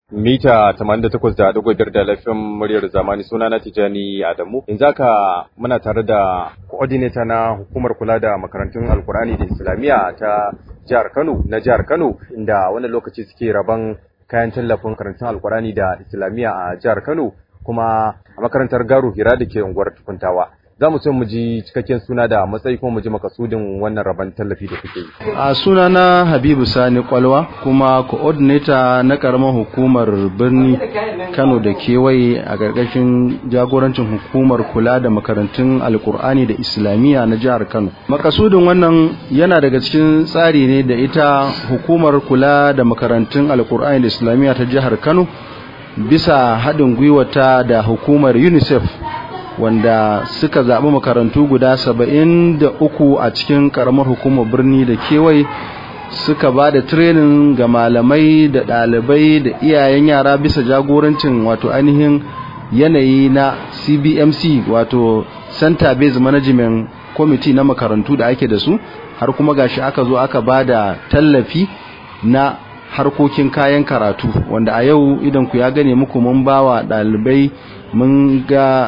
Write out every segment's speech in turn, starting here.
mita 88.5 da lafiyar muryar zamani suna na Tijani Adamu. Yanzu haka muna tare da coordinator na hukumar kula da makarantun Alkur'ani da Islamiyya ta jihar Kano na jihar Kano inda wani lokaci suke raban kayan tallafin makarantun Alkur'ani da Islamiyya a jihar Kano kuma a makarantar Garu Hira da ke unguwar Tukuntawa. za mu so mu ji cikakken suna da matsayi kuma mu ji makasudin wannan rabon tallafi da kuke yi. A suna na Habibu Sani Kwalwa kuma coordinator na karamar hukumar birni Kano da kewaye a ƙarƙashin jagorancin hukumar kula da makarantun Alkur'ani da Islamiyya na jihar Kano. Makasudin wannan yana daga cikin tsari ne da ita hukumar kula da makarantun Alkur'ani da Islamiyya ta jihar Kano bisa haɗin gwiwata da hukumar UNICEF wanda suka zaɓi makarantu guda saba'in da uku a cikin ƙaramar hukumar birni da kewaye suka ba da training ga malamai da ɗalibai da iyayen yara bisa jagorancin wato ainihin yanayi na cbmc wato center based management committee na makarantu da ake da su har kuma gashi aka zo aka ba da tallafi na harkokin kayan karatu wanda a yau idan ku ya gane muku mun bawa ɗalibai mun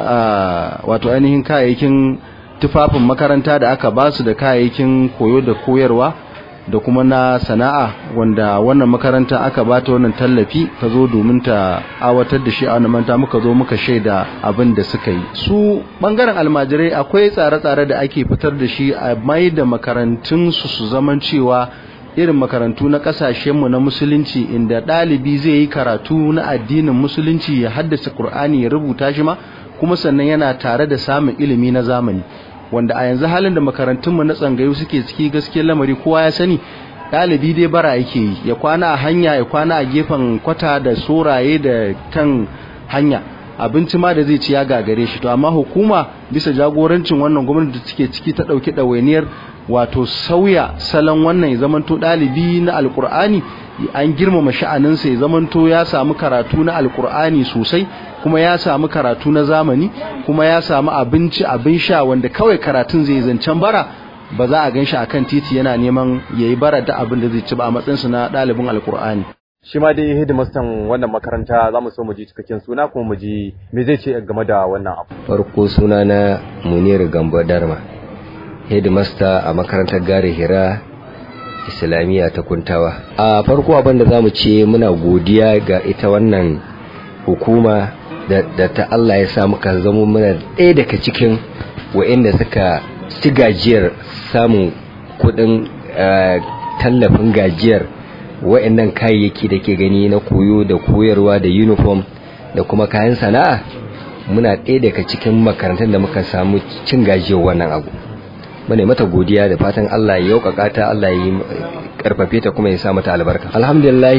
ga wato ainihin kayayyakin tufafin makaranta da aka basu da kayayyakin koyo da koyarwa da kuma na sana'a wanda wannan makaranta aka bata wannan tallafi ta zo domin ta awatar da shi a wannan manta muka zo muka shaida abin da suka yi su bangaren almajirai akwai tsare-tsare da ake fitar da shi a mai da makarantun su su zaman cewa irin makarantu na kasashenmu na musulunci inda ɗalibi zai yi karatu na addinin musulunci ya haddasa Kur'ani ya rubuta shi ma kuma sannan yana tare da samun ilimi na zamani wanda a yanzu halin da makarantunmu na tsangayu suke ciki gaskiyar lamari kowa ya sani ɗalibi dai bara yake yi ya kwana a hanya ya kwana a gefen kwata da soraye da kan hanya abinci ma da zai ci ya gagare shi to amma hukuma bisa jagorancin wannan gwamnati da take ciki ta ɗauki ɗawainiyar wato sauya salon wannan ya zamanto ɗalibi na alkur'ani an girmama sha'aninsa ya zamanto ya samu karatu na alkur'ani sosai kuma ya samu karatu na zamani kuma ya samu abinci abin sha wanda kawai karatun zai zancen bara ba za a gan shi akan titi yana neman ya yi bara da abin da zai ci ba a matsayinsa na ɗalibin alkur'ani shi ma dai hidimastan wannan makaranta za mu so mu ji cikakken suna kuma mu ji me zai ce game da wannan abu farko suna na munir gambo darma headmaster a makarantar gare hira islamiyya ta kuntawa a farko abin da zamu ce muna godiya ga ita wannan hukuma da ta Allah ya sa muka zama muna ɗaya daga cikin wa'inda suka ci gajiyar samun kuɗin tallafin gajiyar wa'annan kayayyaki da ke gani na koyo da koyarwa da uniform da kuma kayan sana'a muna ɗaya daga cikin makarantar da muka samu cin gajiyar wannan abu mune mata godiya da fatan Allah ya yaukaka ta Allah ya karfafe ta kuma ya sa mata albarka alhamdulillah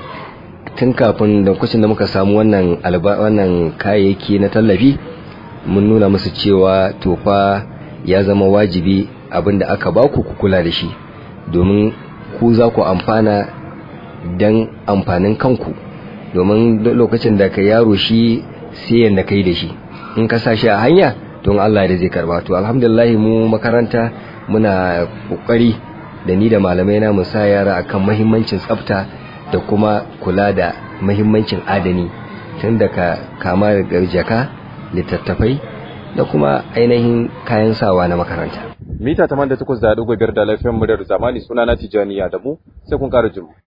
tun kafin da kucin da muka samu wannan wannan kayayyaki na tallafi mun nuna musu cewa tofa ya zama wajibi abinda aka baku ku kula da shi domin ku za ku amfana dan amfanin kanku domin lokacin da ka yaro shi sai yanda kai da shi in ka sa shi a hanya don Allah da zai karba to alhamdulillah mu makaranta muna kokari da ni da malamai na mu sa yara akan muhimmancin tsafta da kuma kula da muhimmancin adani tun daga kama daga jaka littattafai da kuma ainihin kayan sawa na makaranta mita 88.5 da lafiyar muryar zamani suna na Tijani Adamu sai kun kara jimu